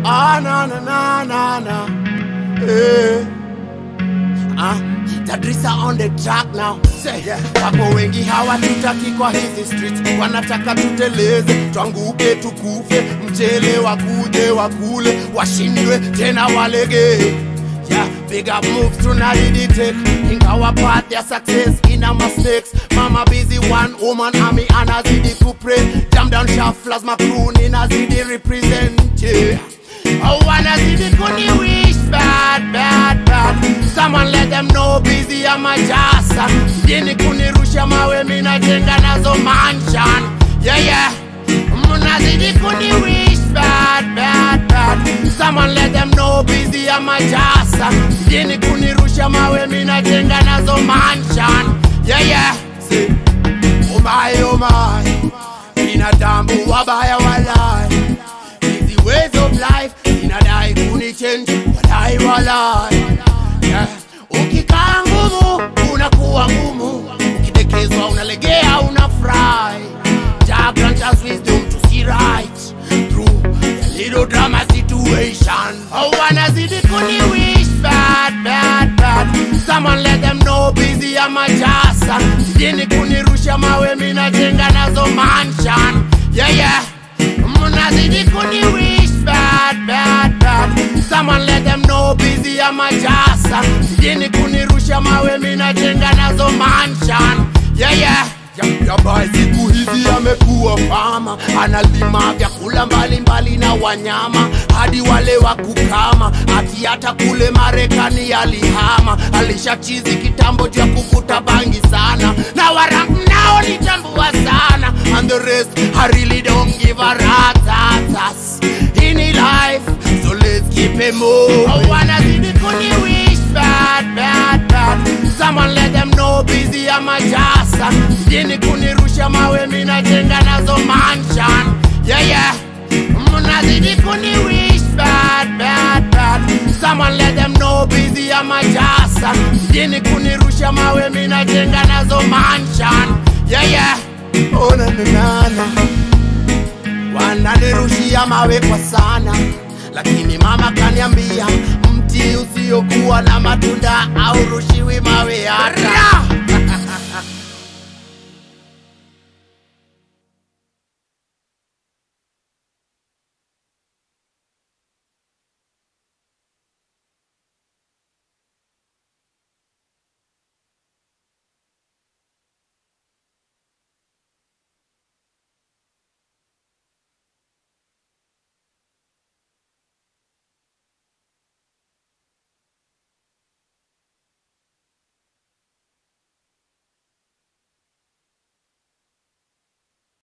Ah, na na na na na. Eh. Ah, Tadrisa on the track now. Say, yeah. Wapo wengi hawatutaki kwa hizi streets, wanataka tuteleze, twanguke tukufe, mchele wakuje wakule, washindwe tena walege. Yeah, big up moves tunadidi take In our part their success in our mistakes Mama busy one woman army anazidi kupray Jam down shufflers my crew ninazidi represent yeah. Oh wanazidi kuni wish bad bad bad Someone let them know busy ama jasa Dini kunirusha mawe mina jenga nazo mansion Yeah yeah Mnazidi kuni wish bad bad bad Someone let them know busy ama jasa Dini kunirusha mawe mina jenga nazo mansion Yeah yeah See Oh my oh my Binadamu wabaya walai Hizi ways of life Inadai kunichange Walai walai yeah. Ukikaa ngumu unakuwa ngumu Ukidekezwa unalegea unafurahi Jah grant us wisdom to see right Through the little drama situation Oh wanazidi kuni wish bad bad bad Someone let them know busy ama jasa Dini kunirusha mawe mina jenga nazo mansion Yeah yeah Mnazidi kuni wish bad bad bad Someone let them know busy ama jasa Dini kunirusha mawe mina jenga nazo mansion Yeah yeah Yabai siku hizi amekuwa fama, analima vyakula mbalimbali na wanyama, hadi wale wa kukama. Ati hata kule Marekani alihama, alishachizi kitambo cha kuvuta bangi sana, na warangu nao nitambua sana, and the rest I really don't give a rat's in life, so let's keep it moving. Oh, wanazidi kuni wish bad bad bad Someone let them know busy ama jasa Dini kunirusha mawe mina jenga nazo mansion Yeah yeah Mnazidi kuni wish bad bad bad Someone let them know busy ama jasa Dini kunirusha mawe mina jenga nazo mansion Yeah yeah Oh na na na na wananirushia mawe kwa sana, lakini mama kaniambia mti usiokuwa na matunda au rushiwi mawe hata.